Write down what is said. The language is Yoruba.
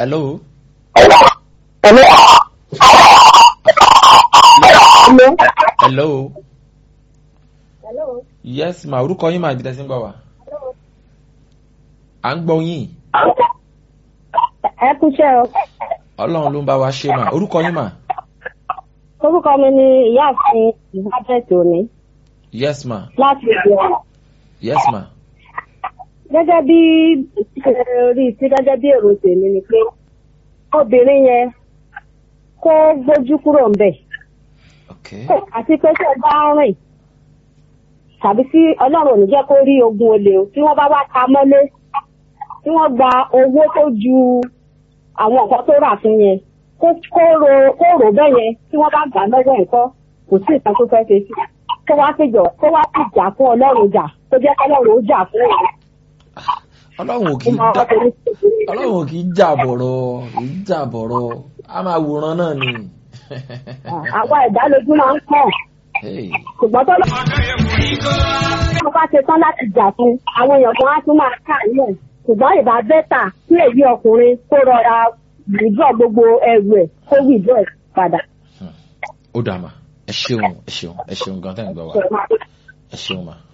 hello. Hello. hello. Hello. yes ma orúkọ yín máa ibi tẹ́sí ń gbọ́ wa. à ń gbọ́ yín Ẹ kúṣẹ́ o. ọlọ́run ló ń bá wa ṣe mà orúkọ yín mà. Orúkọ mi ni ìyáàfin Ìbájẹ́tì òní yes ma láti ìgbìmọ̀. yes ma Gẹ́gẹ́ bí orí tí gẹ́gẹ́ bí èrò tèmi ni pé obìnrin yẹn kó gbójú kúrò ń bẹ̀. ok Àti pé tí ẹ bá ń rìn tàbí tí Ọlọ́run ò ní jẹ́ kó rí ogun olè o tí wọ́n bá wá ta mọ́lé tí wọ́n gba owó tó ju àwọn nǹkan tó rà fún yẹn kó kó ro kó rò bẹ́ẹ̀ yẹn tí wọ́n bá gbà lọ́wọ́ nǹkan kò sí ìtàn tó fẹ́ ṣe sí kó wá péjọ kó wá sì jà fún Ọlọ́run jà kó jẹ́ kí Ọlọ́run ó jà fún òun. ọlọ́run ò kì í Ó máa dá wá torí ọlọ́run ò kì í jà bọ̀rọ̀ kì í jà bọ̀rọ̀ a máa wòran náà ni. àwa ẹ̀dá lójú máa ń pọ̀ Hey, ṣùgbọ́n tó lọ́wọ́ tó bá ṣe tán láti jà fún àwọn èèyàn kan á tún máa kà yẹ̀ ṣùgbọ́n ìbá bẹ́tà kí èyí ọkùnrin kó rọra wìdúrọ̀ gbogbo ẹrù ẹ̀ kó wìdúrọ̀ ẹ̀ padà. ó dà mà ẹ ṣeun ẹ ṣeun ẹ ṣeun gan tẹ́ ń gbọ́ wa ẹ ṣeun mà.